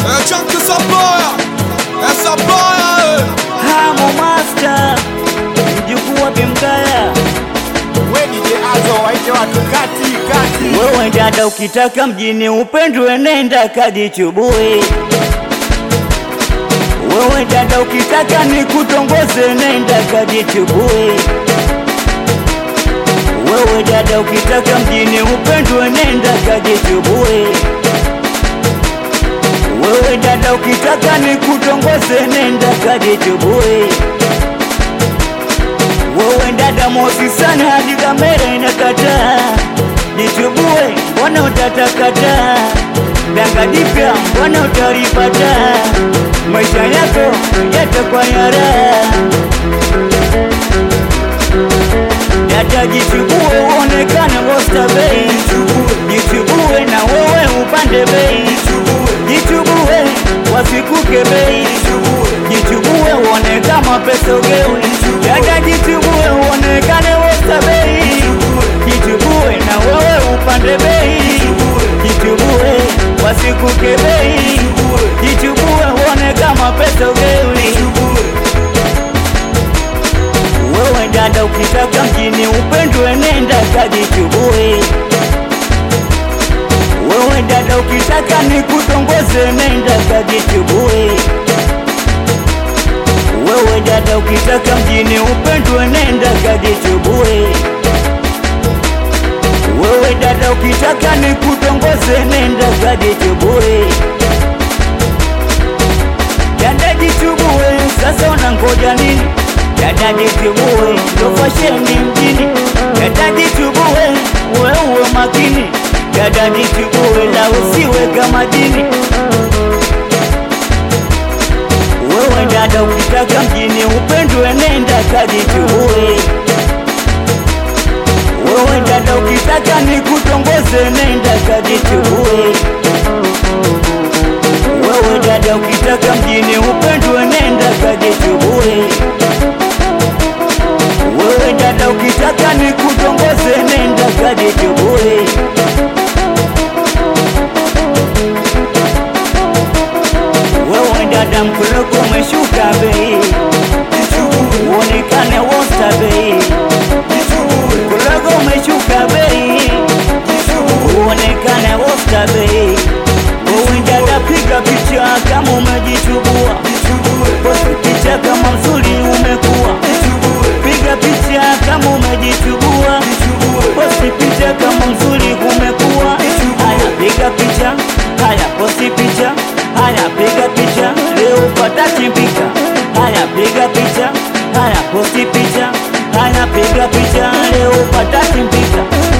É Chunky Sapoia, é Sapoia, Hamo Master, mjukuu wa Bimgaya. We DJ Azo waite watu kati kati. Wewe dada, ukitaka mjini upendwe, nenda kajichubue. Wewe dada, ukitaka nikutongoze, nenda kajichubue. Wewe dada, ukitaka mjini upendwe, nenda kajichubue. Wewe dada, ukitaka nikutongoze, nenda kajichubue. Wewe dada mosi sana hadi kamera inakataa, jichubue, mbona utatakata? Danga jipya, mbona utalipata? Maisha yako yatakuwa ya raha. Dada jichubue, uonekane Oyster Bay, jichubue na wewe upande bei, jichubue wasikuke bei, jichubue uone kama pesa ugeuni. Dada jichubue, uonekane Oyster Bay, jichubue na wewe upande bei, jichubue wasikuke bei, jichubue uone kama pesa ugeuni. Wewe dada, ukitaka mjini upendwe, nenda kajichubue. Wewe dada, ukitaka nikutongoze, nenda kajichubue. Wewe dada, ukitaka mjini upendwe, nenda kajichubue. Wewe dada, ukitaka nikutongoze, nenda kajichubue. Dada jichubue, sasa unangoja nini? Dada jichubue, ndo fasheni mjini. Dada jichubue, wewe makini. Dada jichubue, la usiwe kama jini. Wewe dada, ukitaka mjini upendwe, nenda kajichubue. Wewe dada, ukitaka nikutongoze, nenda kajichubue. Wewe dada, ukitaka mjini upendwe, nenda kajichubue. Wewe dada, ukitaka nikutongoze, nenda kajichubue. Wewe dada, mkuloko umeshuka bei, uonekane Oyster Bay. Mkuloko umeshuka bei, uonekane Oyster Bay. Wewe dada, piga picha kama umejichubua, posti picha kama mzuri umekuwa, piga picha kama umejichubua, posti picha kama mzuri umekuwa. Haya, piga picha, haya posti picha, haya piga picha, leo patachimbika. Haya, piga picha, haya posti picha, haya piga picha, leo patachimbika.